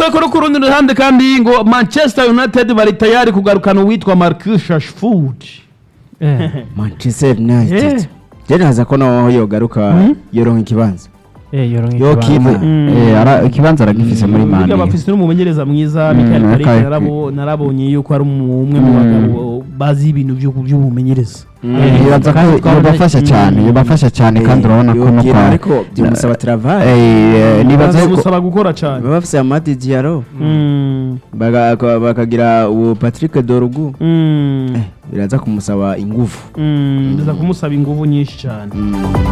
ko no ku rundi ruhande kandi ngo manchester united bari tayari kugarukana uwitwa marcus rashford Eh, manchester united Eh. je naza ko naho yogaruka yoronka ikibanza eh, yoronka Yokina. ikibanza. Eh, ara- ikibanza aragifise muri Burya mani bafise n'umumenyereza mwiza Mm, Michael Carrick Carrick. narabo- narabonye yuko ari umwe mu bagabo bazi ibintu by'ubu- by'ubumenyereza yibaza ko twabona- yobafasha cyane yobafasha cyane kandi urabona ko no Yokina, kwa ariko byimusaba travail Eh, eh, nibaza ko bimusaba gukora cyane baba bafise amadi diaro Mm, baga- bakagira uwo patrick dorugu mm, biraza kumusaba ingufu mm, biza kumusaba ingufu nyinshi cyane Mm.